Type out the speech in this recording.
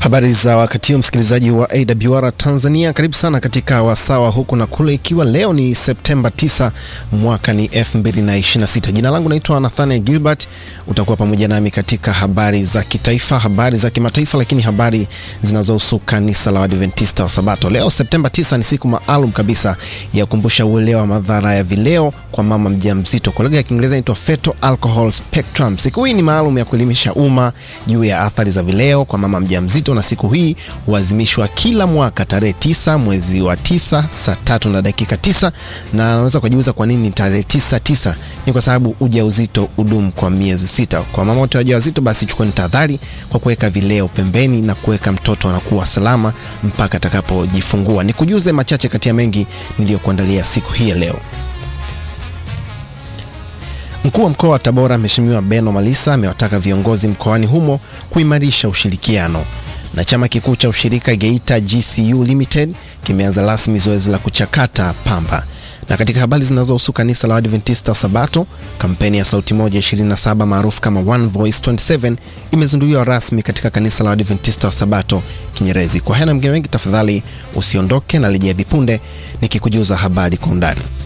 Habari za wakati huu msikilizaji wa AWR Tanzania, karibu sana katika wasawa huku na kule, ikiwa leo ni Septemba 9 mwaka ni 2026. Jina langu naitwa Nathaniel Gilbert, utakuwa pamoja nami katika habari za kitaifa, habari za kimataifa, lakini habari zinazohusu kanisa la Waadventista wa Sabato. Leo Septemba 9 ni siku maalum kabisa ya kukumbusha uelewa wa madhara ya vileo kwa mama mjamzito. Kwa lugha ya Kiingereza inaitwa Fetal Alcohol Spectrum. Siku hii ni maalum ya kuelimisha umma juu ya athari za vileo kwa mama mjamzito na siku hii huadhimishwa kila mwaka tarehe tisa mwezi wa tisa saa tatu na dakika tisa na naweza kujiuliza kwa nini tarehe tisa tisa? Ni kwa sababu ujauzito udumu kwa miezi sita. Kwa mama wote wajawazito, basi chukueni tahadhari kwa kuweka vileo pembeni na kuweka mtoto anakuwa salama mpaka atakapojifungua. Nikujuze machache kati ya mengi niliyokuandalia siku hii ya leo. Mkuu wa mkoa wa Tabora Mheshimiwa Beno Malisa amewataka viongozi mkoani humo kuimarisha ushirikiano na chama kikuu cha ushirika Geita GCU Limited kimeanza rasmi zoezi la kuchakata pamba. Na katika habari zinazohusu kanisa la Waadventista wa Sabato, kampeni ya Sauti Moja 27 maarufu kama One Voice 27 imezinduliwa rasmi katika kanisa la Waadventista wa Sabato Kinyerezi. Kwa haya na mengine mengi, tafadhali usiondoke na rejea vipunde nikikujuza habari kwa undani.